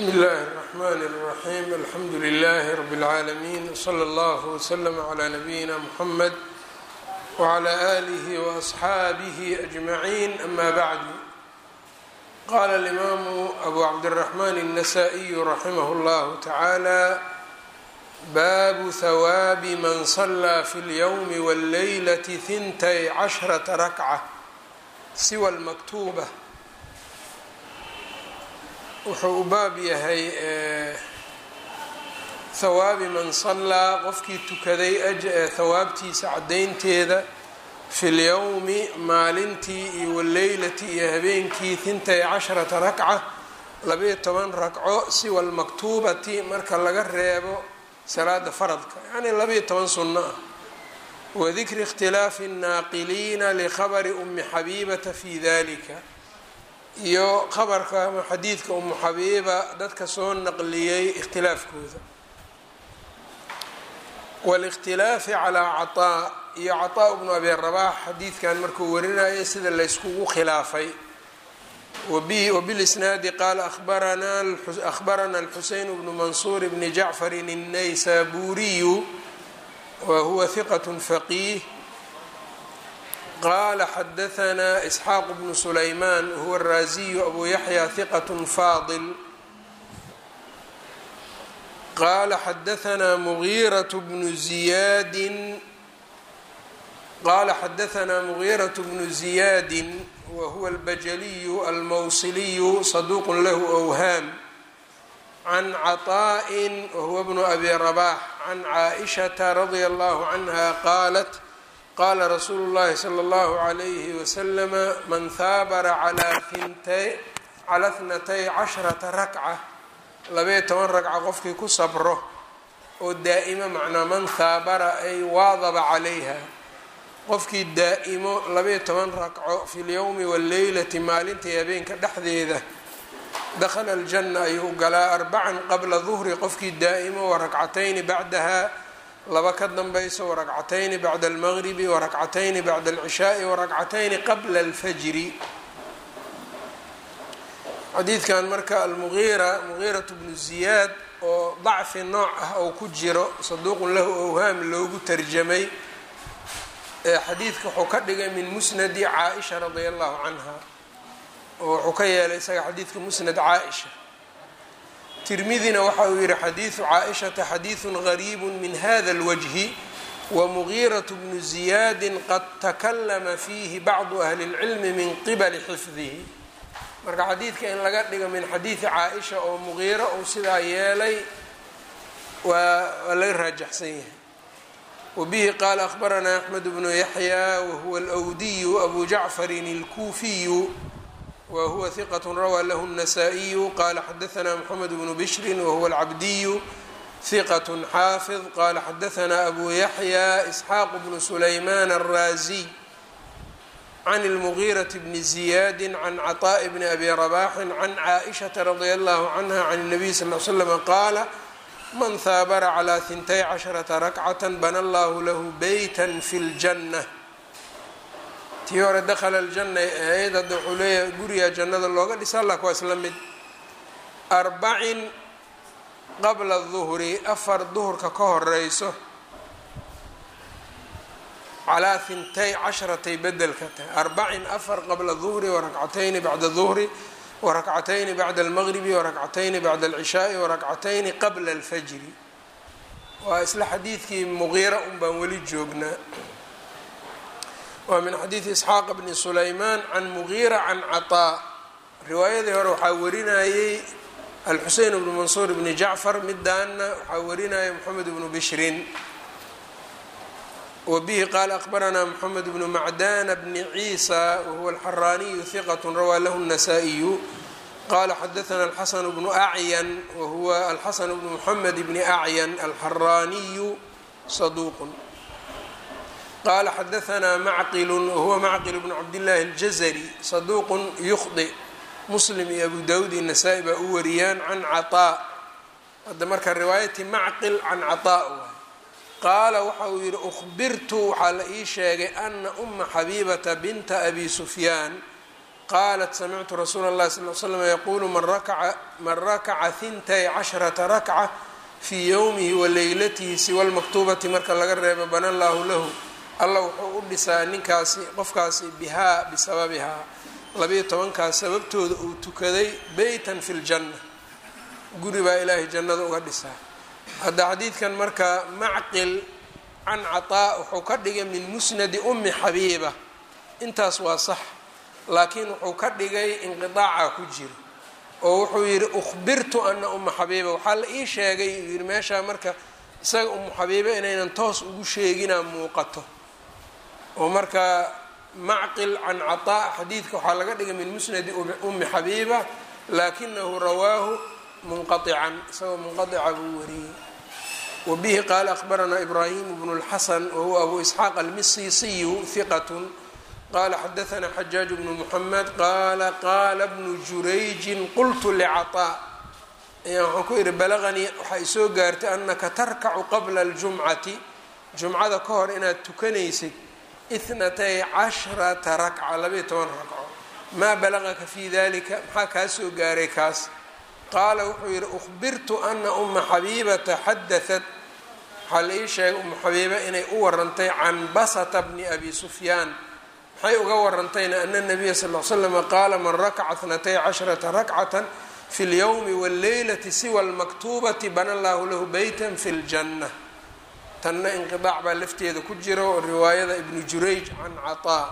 bsmi اllahi الرحmn الرaxيm alxamdu لlh rb العaalمين wslى اllه وslm عlى نabiyina mحamed وعlى آlih وأصxaabih أجmaعin ama bعd qala الإmaamu abu cabdالرaحman النasائي raximah اllah taعalى baabu hawaabi man صlىa fi اlyوم والlaylaة ثintay caشhرaةa rakcة siwa اlmaktuba wuxuu u baab yahay hawaabi man sallaa qofkii tukaday hawaabtiisa caddaynteeda fi lyowmi maalintii iyo waleylati iyo habeenkii hintay casharata rakca labayo toban ragco siwa almaktuubati marka laga reebo salaada faradka yacnii labayo toban sunno ah wadikri ikhtilaafi الnaaqiliina likhabari umi xabiibata fi dalika iyo khabarka ama xadiidka umu xabiiba dadka soo naqliyey ikhtilaafkooda wاlاkhtilaafi calىa caطaa iyo caطaa bnu abi rabax xadiidkan markuu warinaya sida layskugu khilaafay wbilisnaadi qaala ahbarana اlxuseyn bnu mansuur bni jacfarin الnaysaburiyu wa huwa hiqaة faqiih qala xadaثna isxaaq bnu sulayman huwa الraasiyu abu yaxya hiqaة faadil qala xadaثna mugiiraة bnu ziyaadi qala xadaثna mugiiraة bnu ziyaadi wa huwa اlbajaliyu almawsiliyu saduq lahu أwhaam can caطaءi wahuwa bnu abi rabax can caaئishaةa radia اllah canha qaalat qala rasuulu اllahi slى اllahu عalayhi waslama man haabara cala thnatay casharata rakca labaiyo toban ragca qofkii ku sabro oo daa'imo macnaa man haabara ay waadaba calayha qofkii daa'imo labaiyo toban ragco fi lyowmi wاlleylati maalintai habeenka dhexdeeda dakhala aljanna ayuu galaa arbacan qabla duhri qofkii daa'imo wa rakcatayni bacdaha laba ka danbayso warakcatayni bacda almaqribi warakcatayni bacda alcishaai warakcatayni qabla alfajri xadiidkan marka almugiira mugiiratu bnu ziyaad oo dacfi nooc ah oo ku jiro saduuqun lahu owhaam loogu tarjamay xadiidka wuxuu ka dhigay min musnadi caaisha radia allahu canha oo wuxuu ka yeelay isaga xadiidka musnad caaisha tirmidina waxa uu yihi xadiidu caaishata xadiidu gariibu min hada اlwajhi wamugiiraة bnu ziyaadi qad takalama fiihi bacdu ahli اlcilmi min qibali xifdihi marka xadiidka in laga dhigo min xadiidi caaisha oo mugiiro uu sidaa yeelay waa laga raajaxsan yahay wabihi qaala akhbaranaa axmed bnu yaxya wahuwa alwdiyu abu jacfarin اlkuufiyu whuwa hiqat rawaa lahu النasائiyu qala xadaثna mxamed bnu bishri wahuwa اlcabdiyu hiqat xaafid qala xadaثna abu yaxya isxaaq bnu sulayman الraasiy can اlmugiiraة bni ziyadi can caطaء bni abi rabaxi can caaئishaةa radi allahu canha can الnabiy sal ly slm qaala man haabara calى hintay casharata rakcaة bana allahu lahu beyta fi اljanة tii hore dakhala aljanna ay ahayd hadda wuxuu leeyahay gurigaa jannada looga dhisa allak waa isla mid arbacin qabla duhri afar duhurka ka horeyso calaa hintay casharatay bedelka tahay arbacin afar qabla duhri warakcatayni bacda duhri warakcatayni bacda almaqribi warakcatayni bacda alcishaai warakcatayni qabla alfajri waa isla xadiidkii muqiira un baan weli joognaa waa min xadiidi isxaaq bni sulaymaan can mugiira can caطaa riwaayadii hore waxaa warinayey alxuseyn bnu mansuur bni jacfar midaana waxaa warinaya moxamed bnu bishrin wa bihi qaala akhbaranaa moxamed bnu macdana bni ciisa wahuwa alxaraaniyu hiqat rawaa lahu الnasaa-iyu qala xadaثna alxasan bnu acyan wahuwa alxasan bnu moxamed bni acyan alxaraaniyu saduuq qala xadaثna macqil wahuwa macqil bnu cabdillaahi اljazri saduuq yukhdi muslim iyo abu dawud iyo nasaa-i baa u wariyaan can caطaa hadda marka riwaayati macqil can caطaa waay qaala waxa uu yihi uhbirtu waxaa la ii sheegay ana uma xabiibata binta abi sufyaan qaalat samictu rasuula اllahi sal l slam yaquulu man rakaca hintay casharata rakca fii yowmihi wa leylatihi siwa lmaktuubati marka laga reebo bana llaahu lahu alla wuxuu u dhisaa ninkaasi qofkaasi bihaa bisababihaa labayo tobankaas sababtooda uu tukaday beytan fi ljanna guri baa ilaahay jannada uga dhisaa hadda xadiidkan marka macqil can cataa wuxuu ka dhigay min musnadi ummi xabiiba intaas waa sax laakiin wuxuu ka dhigay inqidaaca ku jiro oo wuxuu yidhi ukhbirtu ana umma xabiiba waxaa la ii sheegay uu yidhi meeshaa marka isaga ummu xabiiba inaynan toos ugu sheeginaa muuqato oo marka macqil can cataa xadiidka waxaa laga dhigay min musnadi ummi xabiiba laakinahu rawaahu munqaican isagoo munqaica buu wariyey wa bihi qaala akhbaranaa ibraahimu bnu اlxasan wahuwa abu isxaaq almisisiyu hiqat qala xadaanaa xajaaj bnu muxamed qaala qaala bnu jurayjin qultu licaطaa ayaa waxaan ku ihi balaganii waxaa isoo gaartay anaka tarkacu qabla اljumcati jumcada ka hor inaad tukanaysid ithnatay cashrata rakca labayo toban ragco maa balagaka fi dalika maxaa kaa soo gaaray kaas qaala wuxuu yidhi ukhbirtu ana uma xabiibata xadaat waxaa la ii sheegay uma xabiiba inay u warantay can basata bni abi sufyaan maxay uga warantayna ana nabiya sal l slama qaala man rakaca thnatay casharata rakcata fi lyowmi wاlleylati siwa lmaktuubati bana allahu lahu beyta fi ljanna tanna inqidaac baa lafteeda ku jira oo riwaayada ibnu jurayj can cataa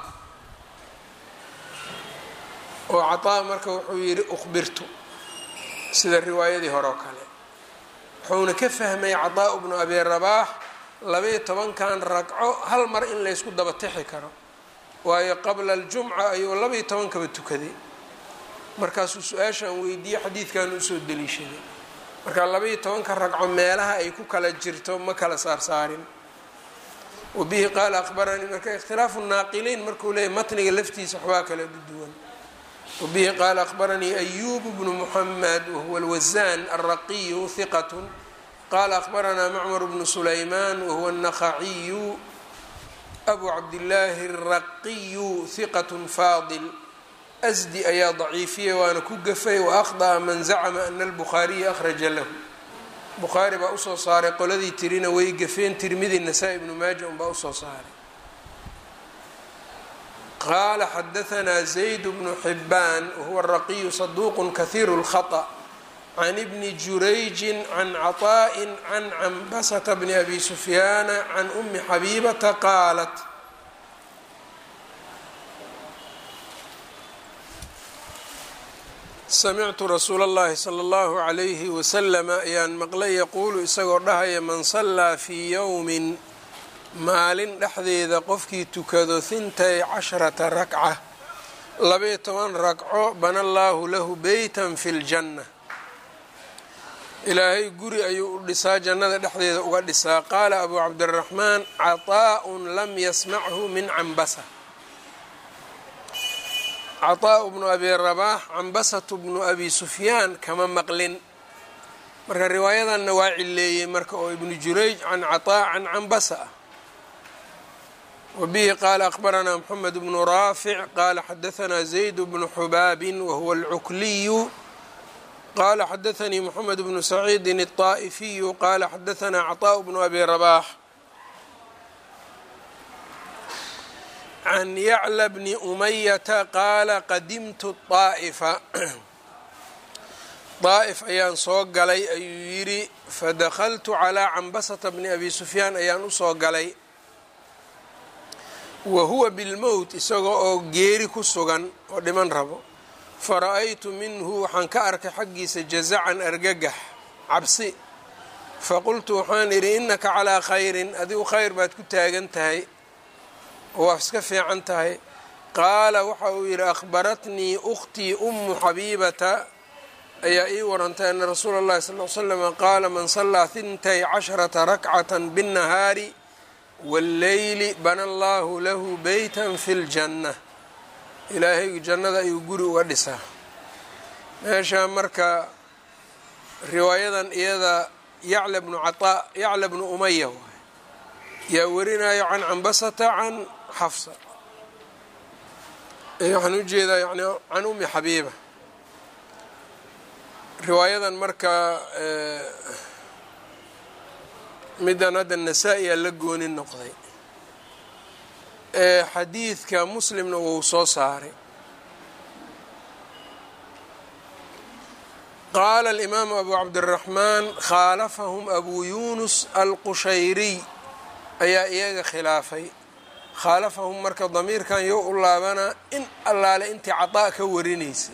oo cataa marka wuxuu yidhi ukhbirtu sida riwaayadii hore oo kale wuxuuna ka fahmay cataa bnu abi rabaax labaiyo tobankan ragco hal mar in laysku daba tixi karo waayo qabla aljumca ayuu labaiyo tobankaba tukaday markaasuu su-aashaan weydiiyey xadiidkan usoo daliishaday marka labaiyo tobanka ragco meelaha ay ku kala jirto ma kala saarsaarin wa bihi qaala akhbaranii marka ikhtilaafu naaqiliin markuu leeyahy matniga laftiisa waxbaa kala duwan wa bihi qaala akhbaranii ayubu bnu muxamed wahuwa alwasaan alraqiyu hiqat qaala akhbaranaa macmar bnu sulaymaan wahuwa الnaqaciyu abu cabdillaahi الraqiyu hiqat faadil asdi ayaa daciifiyey waana ku gafay waaqda'a man zacma ana albukhaariya akhraja lahu bukhaari baa usoo saaray qoladii tirina way gafeen tirmidi nasaa-i ibnu maaja unbaa usoo saaray qaala xadahanaa zayd bnu xibaan wahuwa raqiyu saduuqu kahiiru اlkhaطأ can ibni jurayjin can caطaaءi can cambasata bni abi sufyaana can umi xabiibata qaalat samictu rasuula اllahi salى اllahu عalayhi waslama ayaan maqlay yaquulu isagoo dhahaya man sallaa fii yowmin maalin dhexdeeda qofkii tukado hintay casharata rakca labaiyo toban ragco bana allaahu lahu beytan fi ljanna ilaahay guri ayuu u dhisaa jannada dhexdeeda uga dhisaa qaala abu cabdiraxmaan caطaaءun lam yasmachu min cambasa caطaaءu bnu abi rabaax cambasatu bnu abi sufyaan kama maqlin marka riwaayadanna waa cileeyey marka oo ibnu jurayj can caطaa can cambasa ah wa bihi qaala akhbaranaa moxamed bnu raafic qaala xadahanaa zayd bnu xubaabin wahuwa alcukliyu qaala xadaanii moxamed bnu saciidin الطaa'ifiyu qaala xadahanaa caطaaءu bnu abi rabaax can yacla bni umayata qaala qadimtu طaa'ifa daa'if ayaan soo galay ayuu yidhi fadakaltu calaa cambasata bni abi sufyaan ayaan usoo galay wa huwa bilmowt isagoo oo geeri ku sugan oo dhiman rabo fara-aytu minhu waxaan ka arkay xaggiisa jazacan argagax cabsi faqultu waxaan idhi innaka calaa khayrin adigu khayr baad ku taagan tahay oo waa iska fiican tahay qaala waxa uu yidhi akhbaratnii ukhtii ummu xabiibata ayaa ii warantay ana rasuula اllahi sal l slama qaala man sallaa hintay casharata rakcata biاnnahaari wاlleyli bana allahu lahu beyta fi ljanna ilaahay jannada ayuu guri uga dhisaa meeshaa marka riwaayadan iyada yacla bnu caطaa yacla bnu umaya waay yaa warinayo can cambasata can xafsa waxaan ujeedaa yani can umi xabiiba riwaayadan marka midan hadda nasaa-i aa la gooni noqday xadiidka muslimna wuu soo saaray qaala alimaamu abu cabdiraxmaan khaalafahum abu yunus alqushayriy ayaa iyaga khilaafay khaalafahum marka damiirkan yo u laabanaa in allaale intii cadaa ka warinaysay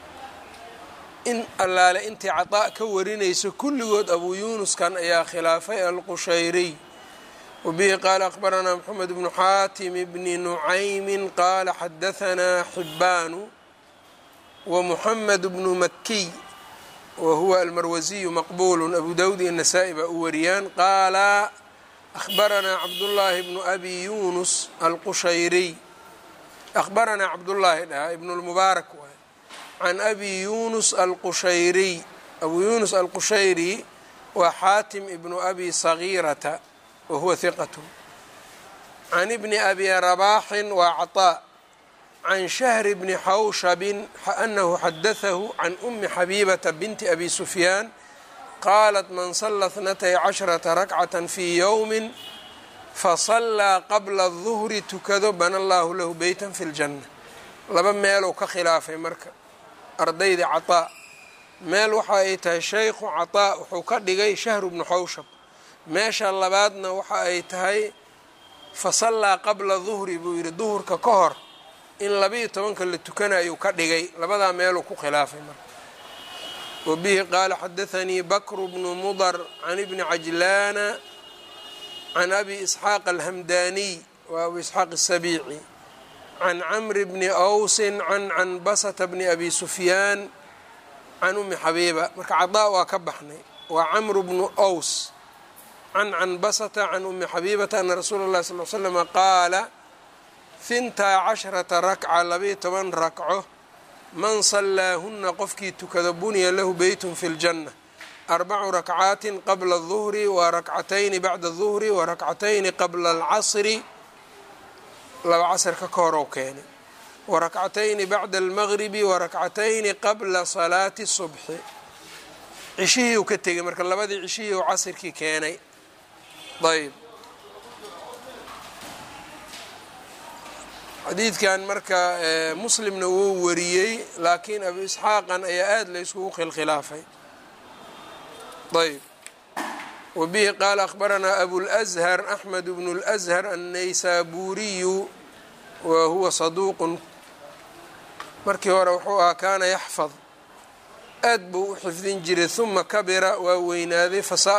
in allaale intii cadaa ka warinayso kulligood abuu yuunuskan ayaa khilaafay alqushayriy wabihi qaala akhbaranaa moxamed bnu xaatim bni nucaymin qaala xadahanaa xibbaanu wa muxamed bnu makiy wa huwa almarwasiyu maqbuulu abu dawud iyo nasaa-i baa u wariyaan qaala akhbaranaa cabdullaahi bnu abi yunus alqushayriy akhbaranaa cabdullaahi dhahaa ibnu lmubaarak waay can abi yunus alqushayriy abuu yunus alqushayri waa xaatim ibnu abi sagiirata wa huwa hiqat can ibni abi rabaaxin waa caطaa can shahri bni xawshabin anahu xadatahu can umi xabiibata binti abi sufyaan qaalat man sala اtnatay casharata rakcata fii yowmi fasallaa qabla الduhri tukado bana allahu lahu beyta fi اljanna laba meelou ka khilaafay marka ardayda caطaa meel waxa ay tahay shaykhu caطaa wuxuu ka dhigay shahru bnu xawshab meesha labaadna waxa ay tahay fasallaa qabla duhri buu yidhi duhurka ka hor in labiiyo tobanka la tukanayuu ka dhigay labadaa meeluu ku khilaafay marka wabihi qaala xadaanii bakru bnu mudar can ibni cajlaana can abi isxaaq alhamdaniy wa abu isxaaq asabiici can camri bni awsin can canbasata bni abi sufyaan can umi xabiiba marka cadaa waa ka baxnay waa camru bnu aws can canbasata can umi xabiibata ana rasuula اllahi sal l slama qaala hintaa casharata rakca labiiyo toban rakco man sallaahunna qofkii tukado buniya lahu beytun fi ljanna arbacu rakcaatin qabla الduhri wa rakcatayni bacda الduhri wa rakcatayni qabla اlcasri laba casrka ka horow keenay wa rakcatayni bacda almagribi wa rakcatayni qabla salaati subxi cishihii uu ka tegay marka labadii cishihii uu casirkii keenay ayb xadiidkan marka muslimna wuu wariyey laakiin abu isxaaqan ayaa aada la yskugu khilkhilaafay ayb wabihi qaala akhbaranaa abulأshar axmed bnu اlأshar annaysaburiyu wa huwa saduuqun markii hore wuxuu ahaa kaana yaxfad aad buu u xifdin jiray huma kabira waa weynaaday fasa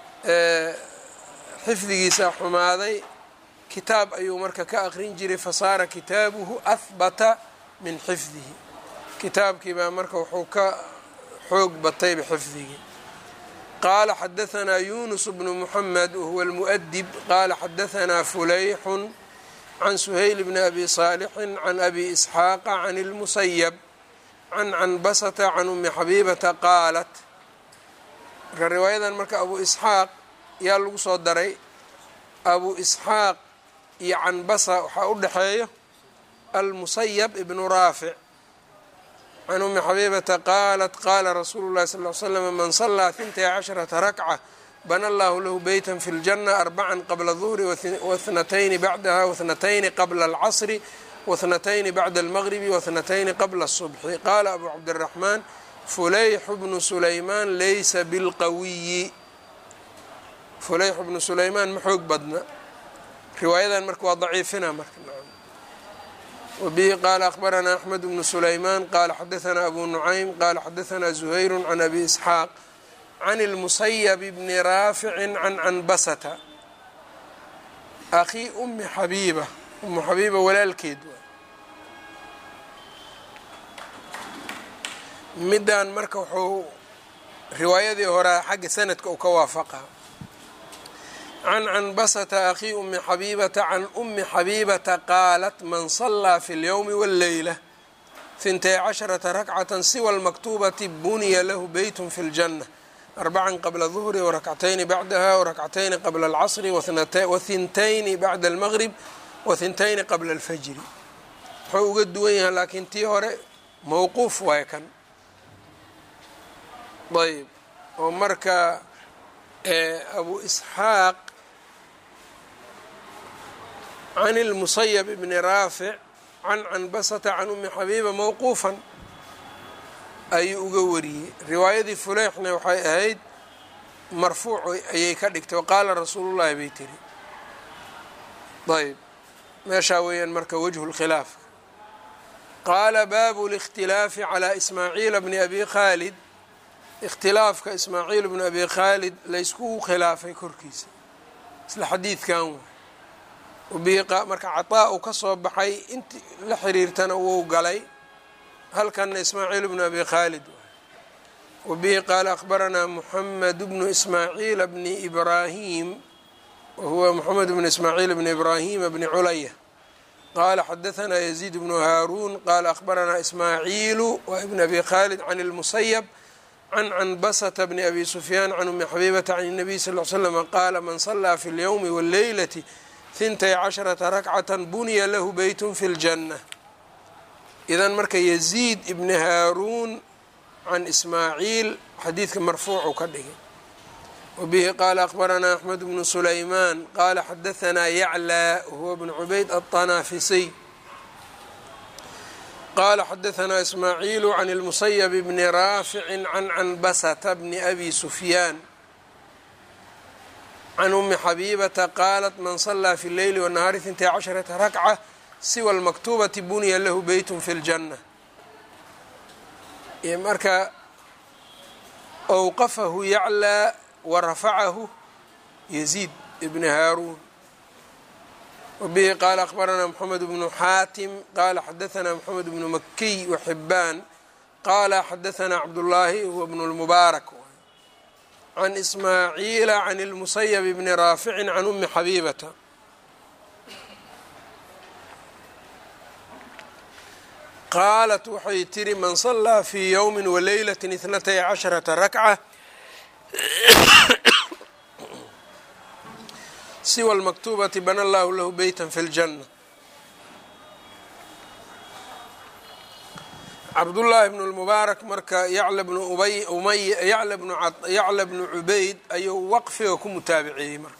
xifdigiisa xumaaday kitaab ayuu marka ka aqrin jiray fasaara kitaabuhu ahbata min xifdihi kitaabkii baa marka wuxuu ka xoog batayba xifdigii qaala xadahanaa yunus bnu muxamed wahuwa almu'dib qaala xadahanaa fulayxun can suhayl bni abi saalixin can abi isxaaqa can اlmusayab can canbasata can umi xabiibata qaalat marka riwaayadan marka abu isxaaq yaa lagu soo daray abu isxaaq iyo canbasa waxaa u dhexeeyo almusayab ibnu raafic can umi xabiibata qaalat qaala rasuulu llahi sal l slam man salaa hintay casharata rakca bana allahu lahu beyta fi ljanna arbacan qabla duhri wahnatayni bacdaha wahnatayni qabla alcasri wahnatayni bacda almagribi wahnatayni qabla الصubxi qaala abu cabdiraxmaan fulayxu bnu sulaymaan laysa bilqawiyi fulayxu bnu sulaymaan ma xoog badna riwaayadan marka waa daciifina marka wabihi qaala akhbaranaa axmed bnu sulaymaan qaala xadahanaa abu nucaym qaala xadahanaa zuhayru can abi isxaaq can اlmusayab bni raaficin can canbasata akhii umi xabiiba umu xabiiba walaalkeed middan marka wuxuu riwaayadii horea xagga sanadka uu ka waafaqa can canbasata akhii umi xabiibata can umi xabiibata qaalat man salaa fi اlyowmi wاlleyla hintay casharata rakcata siwa lmaktubati buniya lahu beyt fi اljanة arbacan qabla duhri warakcatayni bacdaha warakcatayni qabla alcasri wahintayni bacda almgrib wahintayni qabla alfajri muxuu uga duwan yahay laakiin tii hore mowquuf waay kan ayb oo marka abu isxaaq can اlmusayab bni raafic can canbasata can umi xabiiba mowquufan ayuu uga wariyey riwaayadii fuleyxna waxay ahayd marfuuc ayay ka dhigtay waqaala rasuulu llahi bay tiri ayb meeshaa weeyaan marka wajhu lkhilaaf qaala baabu اlاkhtilaafi calى ismaaciila bni abi khaalid ikhtilaafka ismaaciil bni abi khaalid layskugu khilaafay korkiisa isla xadiidkan waay marka cataa uu ka soo baxay inti la xiriirtana wuu galay halkanna ismaaciil bnu abi khaalid wabihi qaala akhbaranaa muxamed bnu ismaaciila bni ibraahim wahuwa moxamed bnu ismaaciil bni ibraahima bni culaya qaala xadahanaa yaziid bnu haaruun qaala akhbaranaa ismaaciilu wa ibn abi khaalid can اlmusayab can canbasata bni abi sufyaan can umi xabiibata can الnabiy sal l slm qaala man salaa fi اlyowmi wاlleylati hintay casharata rakcatan buniya lahu beytun fi ljanna idan marka yaziid ibni haaruun can ismaaciil xadiidka marfuucu ka dhigay wabihi qaala akhbaranaa axmed bnu sulaymaan qaala xadahanaa yaclaa huwa bnu cubayd aلطanaafisiy qaala xadahanaa ismaaciilu can اlmusayab bni raafici can canbasata bni abi sufyaan can umi xabiibata qaalat man salaa fi leyli wanahaari hintay casharata rakca siwa lmaktuubati buniya lahu beytun fi ljanna marka awqafahu yaclaa wa rafacahu yaziid ibni haaruun wabihi qaala akhbaranaa moxamed bnu xaatim qaala xadahanaa moxamed bnu makiy waxibaan qaala xadahanaa cabdullaahi huwa bnu lmubaarak can ismaaciila can اlmusayab bni raaficin can umi xabiibata qaalat waxay tiri man salaa fii yowmi waleylat ithnatay casharata rakca siwa lmaktuubati bana allahu lahu beyta fi اljanna cabdullaahi bnu lmubaarak marka yacla bnu ubay umay yacla bnu yacla bnu cubayd ayuu waqfiga ku mutaabiciyey marka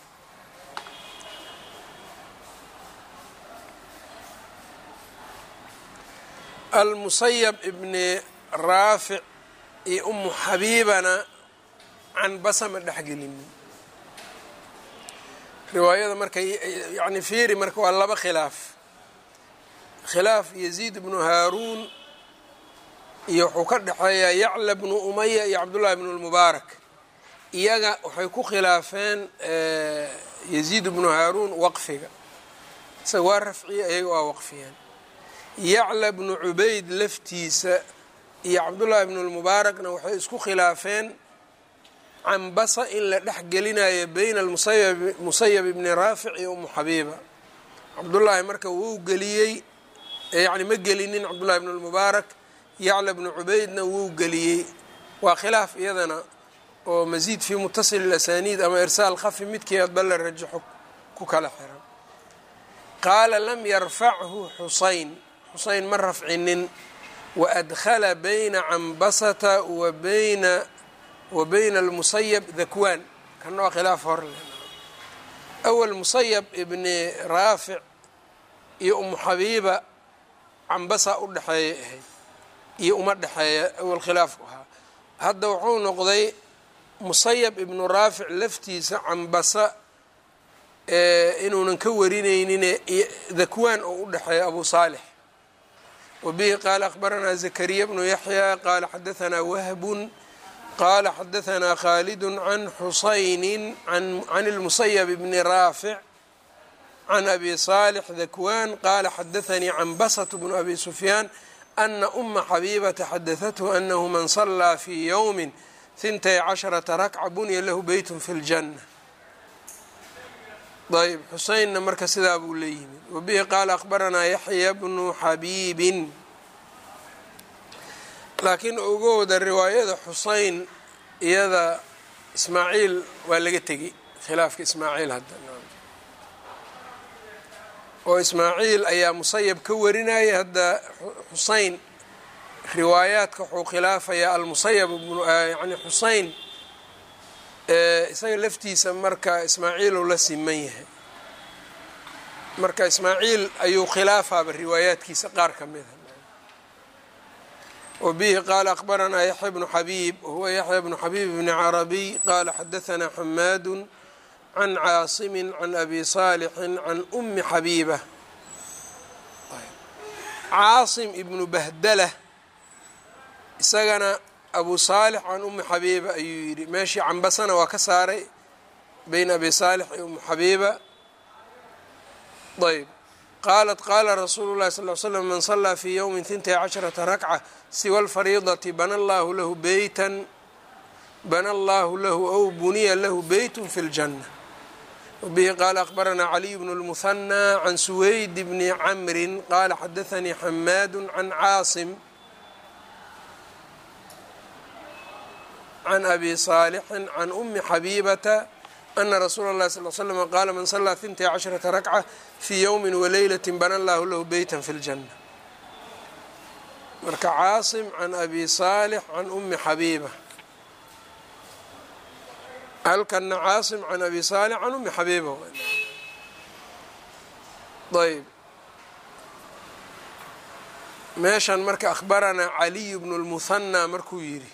almusayab ibni raafic iyo umu xabiibana can basama dhexgelinin riwaayada marka yani fiiri marka waa laba khilaaf khilaaf yaziid bnu haaruun iyo wuxuu ka dhexeeyaa yacla bnu umaya iyo cabdullahi bnu lmubaarak iyaga waxay ku khilaafeen yaziid bnu haaruun waqfiga isaga waa rafciya iyaga waa waqfiyeen yacla bnu cubayd laftiisa iyo cabdullaahi bnu lmubaarakna waxay isku khilaafeen canbasa in la dhex gelinayo beyna almusayab ibni raafic iyo umu xabiiba cabdullaahi marka wuu geliyey yani ma gelinin cabdullahi bnu lmubaarak yacla bnu cubaydna wuu geliyey waa khilaaf iyadana oo masiid fii mutasil ilasaniid ama irsaal khafi midkii adba la rajaxo ku kala xiran qaala lam yarfachu xusayn xusayn ma rafcinin waadkhala bayna canbasata wa bayna wa bayna almusayab dakwaan kana waa khilaaf hor le awal musayab ibni raafic iyo umu xabiiba canbasa u dhexeeya ahayd iyo uma dhexeeya awal khilaafku ahaa hadda wuxuu noqday musayab ibnu raafic laftiisa cambasa inuunan ka warineynin dakwaan oo u dhexeeya abu saalix wabihi qaala akhbaranaa zakariya bnu yaxya qaala xadahanaa wahbun qaala xadahanaa khaalid can xusayni can اlmusayab bni raafic can abi saalix dakwaan qaala xadaanii canbasat bnu abi sufyaan ana uma xabiibata xadahathu anahu man salaa fii yowmi hintay casharata rakca bunya lahu beyt fi اljanna ayb xuseynna marka sidaa buu la yimid wabihi qaala akhbaranaa yaxya bnu xabiibin laakiin ogowda riwaayada xuseyn iyada ismaaciil waa laga tegey khilaafka ismaaciil hadda oo ismaaciil ayaa musayab ka warinaya hadda xusein riwaayaadka wuxuu khilaafayaa almusayab yani xusein isaga laftiisa marka ismaaciilu la siman yahay marka ismaaciil ayuu khilaafaaba riwaayaadkiisa qaar ka mida wbihi qaala akbaranaa yaxya bnu xabiib wahuwa yaxya bnu xabiib bni carabiy qaala xadaanaa xamaadu can caasimi can abi saalixin can umi xabiiba caasim ibnu bahdala isagana abu saalix can umi xabiiba ayuu yidhi meeshii cambasana waa ka saaray beyna abi saalix iyo umu xabiiba ayb qaalat qaala rasuulu llahi sal l slam man salaa fii yowmi hintay casharata rakca siwa alfariidati bana allahu lahu beytan bana allahu lahu ow buniya lahu beytun fi ljanna wbihi qaala akbaranaa caliy bnu lmuhanaa can suweyd bni camrin qaala xadaanii xamaadu can caasim can abi saalixin can umi xabiibata ana rasuula اllahi sal l slm qaala man salaa hintay casharata rakca fii yowmi waleylati bana allahu lahu beytan fi ljanna marka caasim can abi saalix can umi xabiiba halkana caasim can abi saalix can umi xabiiba ayb meeshan marka akhbaranaa caliy bnu lmuhanaa markuu yidhi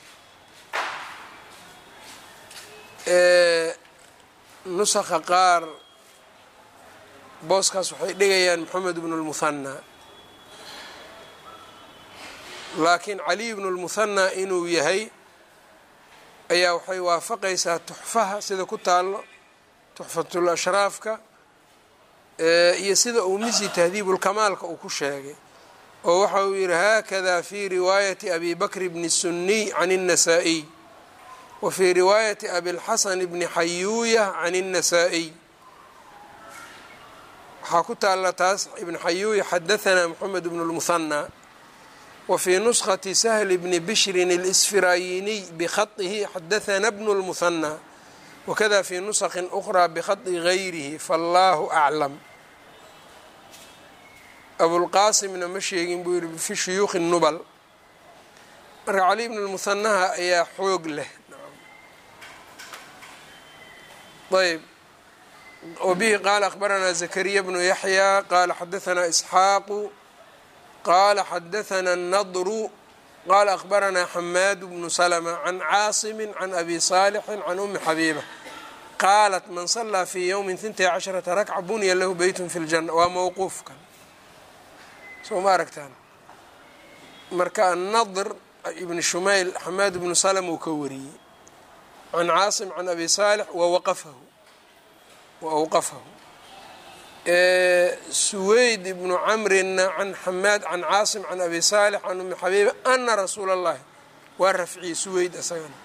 nusakha qaar booskaas waxay dhigayaan moxamed bnu lmuhanaa laakiin caliy bnu lmuhanaa inuu yahay ayaa waxay waafaqaysaa tuxfaha sida ku taalo tuxfatul ashraafka iyo sida uu misi tahdiibulkamaalka uu ku sheegay oo waxa uu yidhi haakada fi riwaayati abi bakr bni suniy can الnasaa-iy wa fii riwaayati abilxasan bni xayuuya can الnasaa-iy waxaa ku taalla taas ibn xayuuya xadahanaa moxamed bnu lmuhanaa wa fii nuskhati sahli bni bishrin اlsfirayiniy bikhaihi xadahanaa bnu lmuhanaa wakada fii nuskin ukraa bikhadi gayrihi faallaahu aclam abulqaasimna ma sheegin buu yihi fi shuyuukhi nubal marka cali bn lmuhanaha ayaa xoog leh ayb wbihi qaala akhbaranaa zakariya bnu yaxya qaala xadahanaa isxaaqu qaala xadahanaa nadru qaala akhbaranaa xamaadu bnu slma can caasimi can abi saalixin can umi xabiiba qaalat man salaa fii ywmi hintay casharata rakca bunya lahu beytun fi ljana waa mowquufkan soo ma aragtaan marka annadr ibn shumayl xamaad ibnu salm uu ka wariyey can caasim can abi saalix wawaqafahu wa awqafahu suweyd ibnu camrinna can xamaad can caasim can abi saalix can umi xabiiba ana rasuula اllahi waa rafciyey suweyd isagana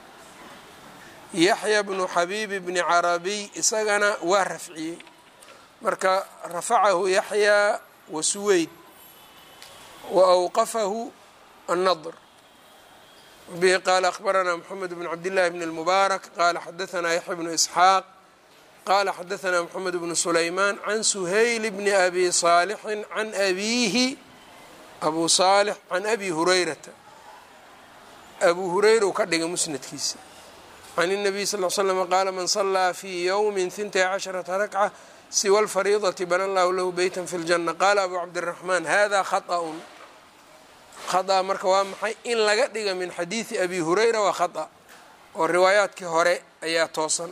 yaxya bnu xabiibi bni carabiy isagana waa rafciyey marka rafacahu yaxyaa wa suweyd wawqafahu annadr bihi qaala akhbaranaa moxamed bn cabdillahi bn اlmubaarak qaala xadahanaa yaxya bnu isxaaq qaala xadahanaa moxamed bnu sulaymaan can suhayl bni abi saalixin can abiihi abu saalix can abi hurayrata abu hurayra uu ka dhigay musnadkiisa can الnabiy sal l slm qaala man salaa fii ywmi hintay casharata rakca siwa alfariidati bana allahu lahu beyta fi اljana qaala abu cabdiraxmaan hada khaطأun khaطأ marka waa maxay in laga dhiga min xadiidi abi hurayra waa khaطأ oo riwaayaadkii hore ayaa toosan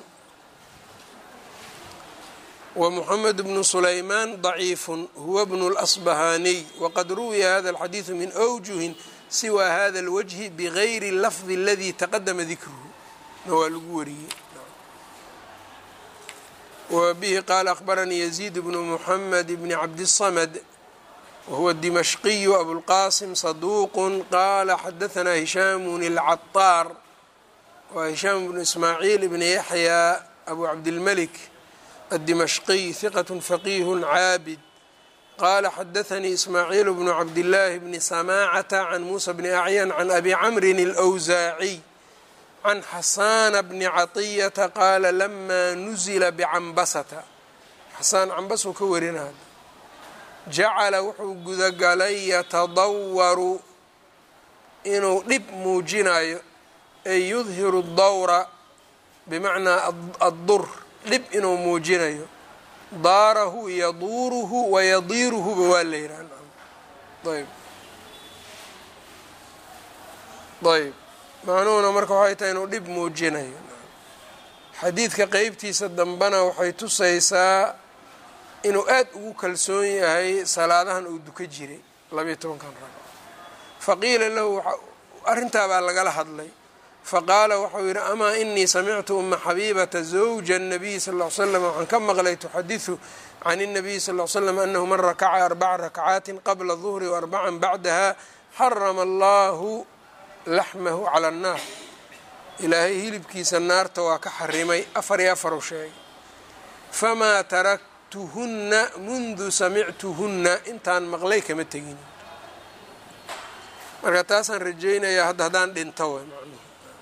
wmuxamed bnu sulaymaan ضaciifu huwa bnu اlasbahaniy waqad ruwiya hada اlxadiidu min أwjuhin siwa hada اlwجhi bgayri اlafdi اladii taqadama dikruhu na waa lagu wariyey wbihi qaala akhbaranii yaziid bnu muxamed bni cabdiلsamd wahuwa dimashqiyu abulqasim saduuq qaala xadahanaa hishaamun اlcaطaar waa hishaam bnu ismaaciil bni yaxya abu cabdilmalik addimashqiy hiqat faqiih caabid qaala xadaanii ismaaciil bnu cabdillaahi bni samaacata can muusa bni acyan can abi camrin اlأwsaaciy can xasaana bni caطiyata qaala lamaa nuzila bicambasata xasaan cambasuu ka warinaa jacala wuxuu gudagalay yatadawaru inuu dhib muujinayo ay yudhiru dawra bimacnaa addur dhib inuu muujinayo daarahu yaduuruhu wayadiiruhuba waa la yidhaha ayb ayb macnuhuna marka waxay tahay inuu dhib muujinayo xadiidka qeybtiisa dambena waxay tusaysaa inuu aad ugu kalsoon yahay salaadahan uu duka jiray labayo tobankan rag faqiila lahu arrintaa baa lagala hadlay faqaala waxau yidhi amaa inii samictu uma xabiibata zawja الnabiy sal ll ly slam waxaan ka maqlay tuxadiثu can الnabiy sal ll ly slam anahu man rakaca arbaca rakcaati qabla duhri waarbacan bacdaha xarama allahu laxmahu cala annaar ilaahay hilibkiisa naarta waa ka xarimay afar iyo afar u sheegay famaa taraktuhunna mundu samictuhunna intaan maqlay kama tegin marka taasaan rajaynayaa hadda haddaan dhinto way macnuhu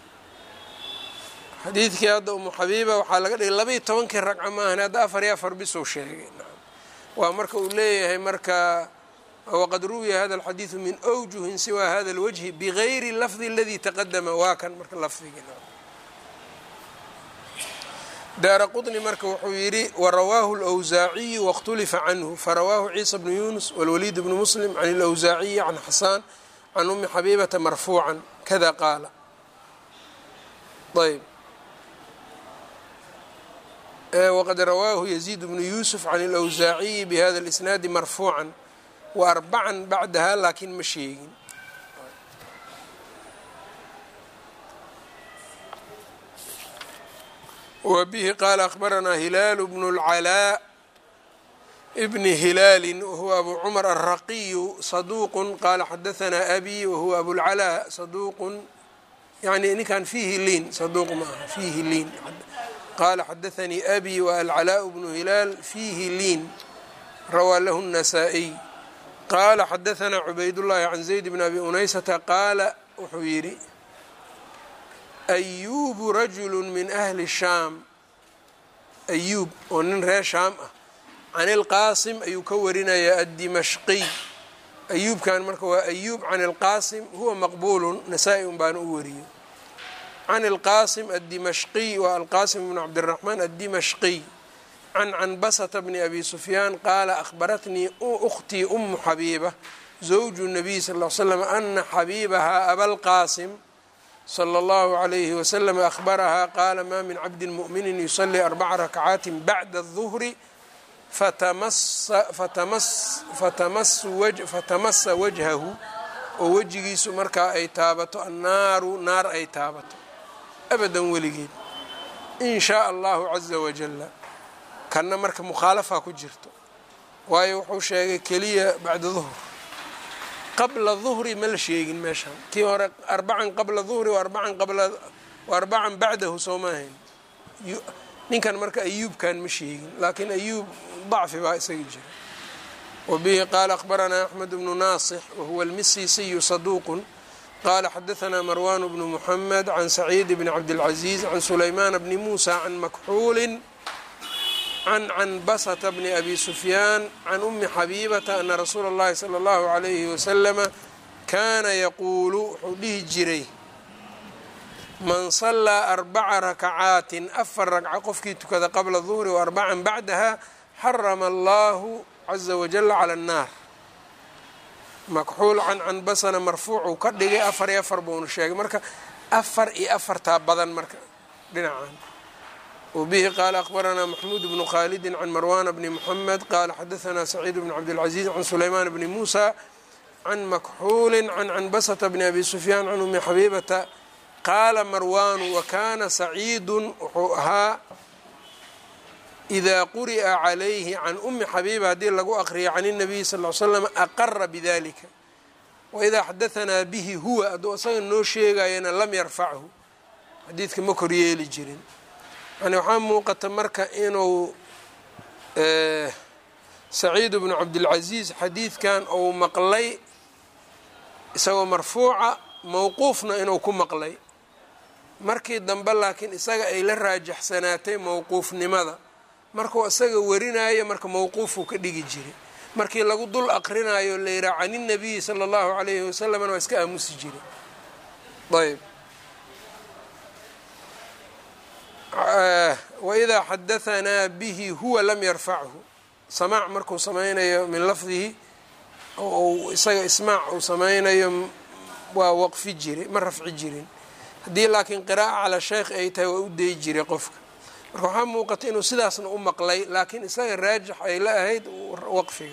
xadiidkii hadda umu xabiiba waxaa laga dhigay labaiyo tobankii ragco maahan hadda afar iyo afar bisuu sheegay waa marka uu leeyahay marka waqad ruwiya hada alxadiidu min awjuhin siwa hada اlwajhi bigayri lafdi aladii taqadama waa kan marka lafdigii daara qطni marka wuxuu yidhi warawaahu اlأwsaaciyu waاkhtulifa canhu farawaahu ciisa bnu yunus wاlwaliid bnu muslim can اlأwsaaciyi can xasaan can umi xabiibata marfuucan kada qaala ayb waqad rawaahu yaziid bnu yusuf can اlأwsaaciyi bihada اlisnaadi marfuucan waarbacan bacdaha laakiin ma sheegin wa bihi qaala akhbaranaa hilaalu bnu اlcalaa bni hilaali wahuwa abu cumar alraqiyu saduuqu qaala xadahanaa abi wahuwa abulcalaa saduuqun yani ninkan fiihi liin saduuq ma aha fiihi liin qaala xadaanii abi wa alcalaaء bnu hilaal fiihi liin rawaa lahu الnasaa-iy qaala xadahanaa cubaydullaahi can zayd bn abi unaysata qaala wuxuu yidhi ayuubu rajulu min ahli shaam ayuub oo nin reer shaam ah can ilqaasim ayuu ka warinayaa addimashqiy ayuubkan marka waa ayuub can ilqaasim huwa maqbuulun nasaa-i un baana u wariyo can ilqaasim addimashqiy waa alqaasim bnu cabdiraxmaan addimashqiy can canbasata bni abi sufyaan qaala akhbaratnii ukhtii umu xabiiba zawju nabiy sal l slam ana xabiibahaa abalqaasim slى اllahu عalayhi waslm ahbarahaa qaala ma min cabdi muؤmini yusalii arbaca rakcaati bacda الظuhri fatamasa wajhahu oo wejigiisu markaa ay taabato annaaru naar ay taabato abadan weligeed in shaء allahu caza wajala kanna marka mukhaalafaa ku jirto waayo wuxuu sheegay keliya bacda duhr qabla duhri ma la sheegin meeshaan kii hore arbacan qabla duhri arbacan qabla arbacan bacdahu soo maahayn ninkan marka ayuubkan ma sheegin laakiin ayuub dacfi baa isaga jira wa bihi qaala akhbaranaa axmed bnu naasix wahuwa almisisiyu saduuqun qaala xadahanaa marwan bnu muxamed can saciid bni cabdilcaziiz can sulaymaan bni muusa can makxuulin can canbasata bni abi sufyaan can umi xabiibata ana rasuula اllahi salى اllahu عalayhi wasalama kaana yaquulu wuxuu dhihi jiray man salaa arbaca rakacaatin afar ragco qofkii tukada qabla duhri wa arbacan bacdaha xarama allahu caza wajala cala annaar makxuul can canbasana marfuucuu ka dhigay afar iyo afar buuna sheegay marka afar iyo afartaa badan marka dhinacan wbihi qaala akhbaranaa maxmuud bnu khaalidi can marwana bni muxamed qaala xadahanaa saciid bn cabdilcaziiz can sulaymaan bni muusa can makxuuli can canbasata bni abi sufyaan can umi xabiibata qaala marwaanu wakana saciidun wuxuu ahaa idaa quri'a calayhi can umi xabiiba haddii lagu aqriya can الnabiyi sal l slam aqara bidalika waidaa xadahanaa bihi huwa hadduu isaga noo sheegayana lam yarfachu xadiidka ma koryeeli jirin yani waxaa muuqata marka inuu saciid bnu cabdilcaziiz xadiidkan uu maqlay isagoo marfuuca mowquufna inuu ku maqlay markii dambe laakiin isaga ay la raajaxsanaatay mowquufnimada markuu isaga warinayo marka mowquufuu ka dhigi jiray markii lagu dul aqrinayo la yihaha can الnabiyi salى اllahu عalayhi wasalamna waa iska aamusi jiray ayb wإida xadahanaa bihi huwa lam yarfachu samaac markuu samaynayo min lafdihi ou isaga ismaac uu samaynayo waa waqfi jiray ma rafci jirin haddii laakiin qiraa'a calaa sheekh ay tahay waa u dayi jiray qofka marka waxaa muuqata inuu sidaasna u maqlay laakiin isaga raajix ay la ahayd waqfiga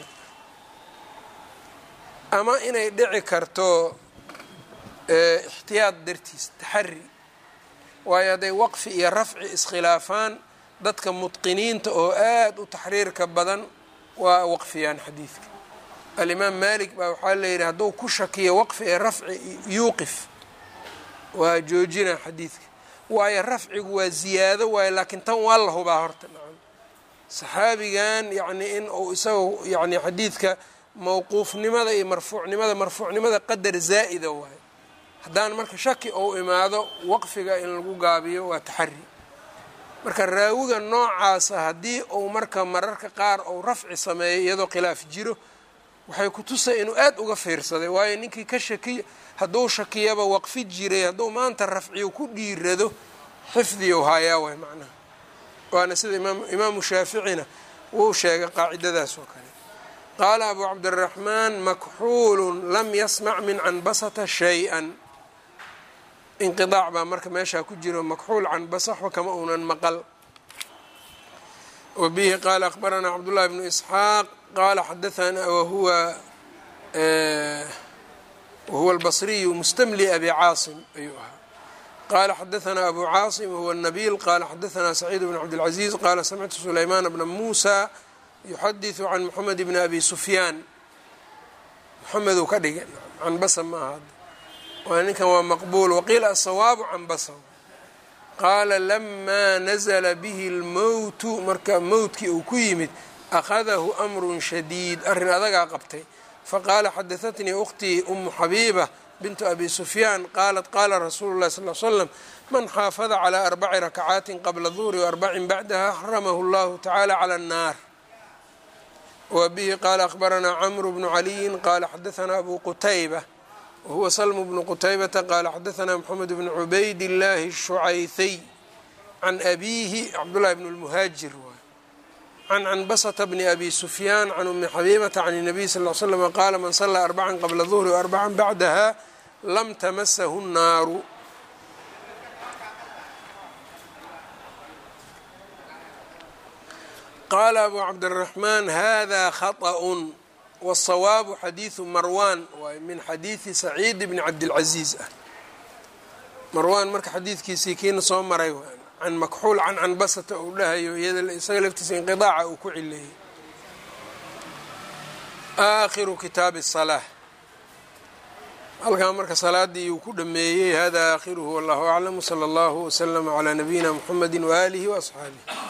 ama inay dhici karto ixtiyaad dartiis taxari waayo hadday waqfi iyo rafci iskhilaafaan dadka mutqiniinta oo aada u taxriirka badan waa waqfiyaan xadiidka alimaam malik baa waxaa layidhi hadduu ku shakiyo waqfi ee rafci yuuqif waa joojina xadiidka waayo rafcigu waa ziyaado waayo laakiin tan waa la hubaa horta nacam saxaabigan yacni in uu isaga yani xadiidka mawquufnimada iyo marfuucnimada marfuucnimada qadar zaa'ida waayo haddaan marka shaki ou imaado waqfiga in lagu gaabiyo waa taxari marka raawiga noocaasa haddii uu marka mararka qaar ou rafci sameeyo iyadoo khilaaf jiro waxay ku tusay inuu aada uga fiirsaday waayo ninkii ka shakiy hadduu shakiyaba waqfi jiray hadduu maanta rafciyo ku dhiirado xifdiyow haayaa way macnaha waana sida imaam imaamu shaaficina wuu sheegay qaacidadaas oo kale qaala abu cabdiraxmaan makxuulun lam yasmac min canbasata shay-an inqidaac baa marka meeshaa ku jiro makxuul canbasa waxba kama uunan maqal wa bihi qaala akhbaranaa cabdullahi bnu isxaaq qala xadaanaa wahuwa wahuwa albasriyu mustamli abi caasim ayuu ahaa qala xadaanaa abu caasim wahuwa nabiil qala xadaanaa saciid bn cabdilcaziiz qala samictu sulaymaan bna muusa yuxadiثu can moxamed bni abi sufyaan moxamed uu ka dhigay canbasa ma aha waa ninkan waa maqbuul waqiila asawaabu canbasa qaala lamaa nazla bihi اlmowtu marka mowtkii uu ku yimid akhadahu amru shadiid arrin adagaa qabtay faqaala xadahatnii ukhtii umu xabiiba bintu abi sufyaan qaalat qaala rasuulu llahi sal l slam man xaafada calaa arbaci rakacaatin qabla duhri waarbacin bacdaha xaramahu llahu tacaala cala annaar wa bihi qaala akhbaranaa camru bnu caliyin qaala xadahanaa abu qutayba wahuwa salmu bnu qutaybata qaala xadahanaa moxamed bnu cubayd illaahi shucaythay can abiihi cabdullahi bn lmuhaajir can canbasata bni abi sufyaan can umi xabiibata can الnabiy sal l slm qaala man salaa arbacan qabla duhri waarbacan bacdaha lam tamasahu الnaaru qaala abu cabdiraxmaan hada khaطأ wالsawaabu xadiiثu marwan waay min xadiiثi saciid bni cabdilcaziiz ah marwan marka xadiidkiisii kiina soo maray can makxuul can canbasata uu dhahayo iyada isaga laftiisa inqidaaca uu ku cileeyey aakhiru kitaabi الsalaaة halkaa marka salaadii uu ku dhameeyey hada aakhiruhu wallahu aclam wslى اllahu wslama calى nabiyina mxamedi waalihi waasxaabih